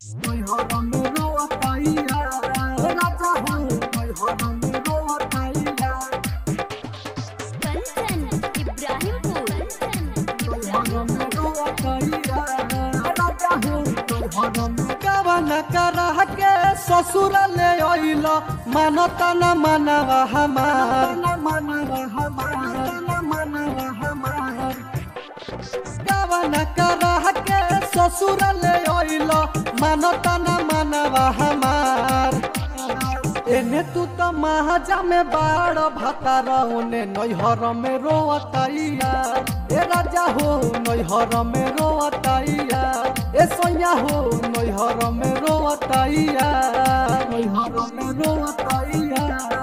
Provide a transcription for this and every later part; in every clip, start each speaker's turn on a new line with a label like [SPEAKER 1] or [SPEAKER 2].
[SPEAKER 1] कंचन इब्राहिमपुर
[SPEAKER 2] कवन करह के ससुर ले अइल मानता न मनवा हमार कवन करह के ससुर ले अइल मानता न मनवा हमार एने तू तो महाजा में बाड़ भतार ओने नैहर में रोअतैया ए राजा हो नैहर में रोअतैया ए सैया हो नैहर में रोअतैया नैहर में रोअतैया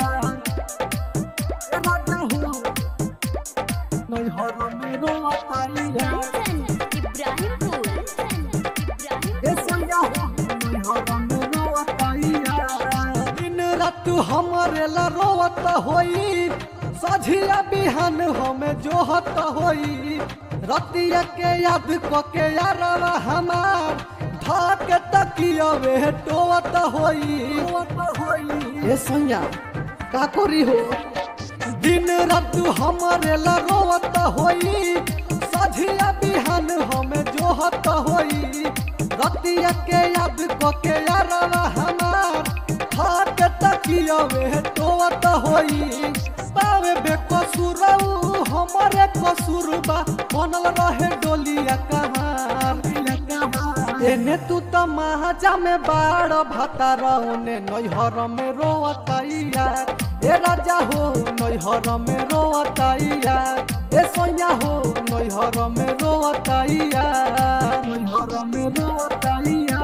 [SPEAKER 2] ए राजा हो नैहर में रोअतैया
[SPEAKER 1] कंचन इब्राहिमपुर
[SPEAKER 2] ए सैया हो नैहर में रोअतैया दिन रात हमरे ला रोवत होई सझिया बिहान हमें जोहत होई रतिया के याद क के यारवा हमार धाक तकियवे टोवत होई ए सैया का करी हो दिन रात हमरे ला रोवत होई सझिया बिहान हमें जोहत होई रतिया के याद क के यारवा हमार हाथ तकियवे टोवत होई पावे बेकसुरऊ हमरे कसूरबा बनल रहे डोलिया कहार एने तू त महाजा में बाड़ भतार ओने नैहर में रोअतैया ए राजा हो नैहर में रोअतैया ए सैया हो नैहर में रोअतैया नैहर में रोअतैया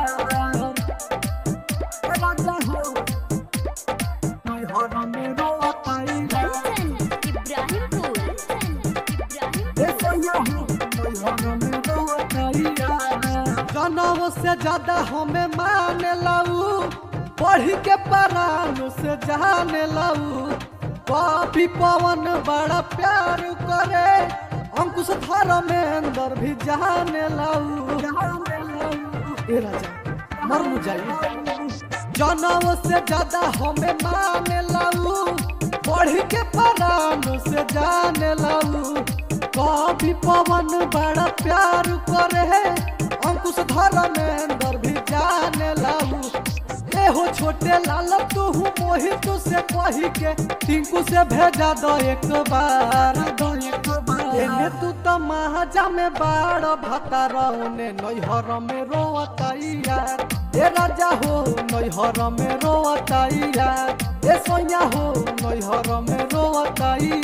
[SPEAKER 2] ए राजा हो नैहर में रोअतैया
[SPEAKER 1] कंचन इब्राहिमपुर
[SPEAKER 2] जनव से ज्यादा हमें मान लाऊ पढ़ी के परान से जाने लाऊ कभी पवन बड़ा प्यार करे अंकुश धर्मेंद्र भी जाने लाऊ ए राजा मर न जाइए जनव से ज्यादा हमें मान लाऊ पढ़ी के परान से जाने लाऊ कभी पवन बड़ा प्यार करे अंकुश धर्मेंद्र भी जाने लाऊ एहो छोटे लाल तू मोहित से कही के टिंकू से भेजा दो एक बार दो एक बार एने तू तो महाजा में बाड़ भतार ओने नैहर में रोअतैया ए राजा हो नैहर में रोअतैया ए सैया हो नैहर में रोअतैया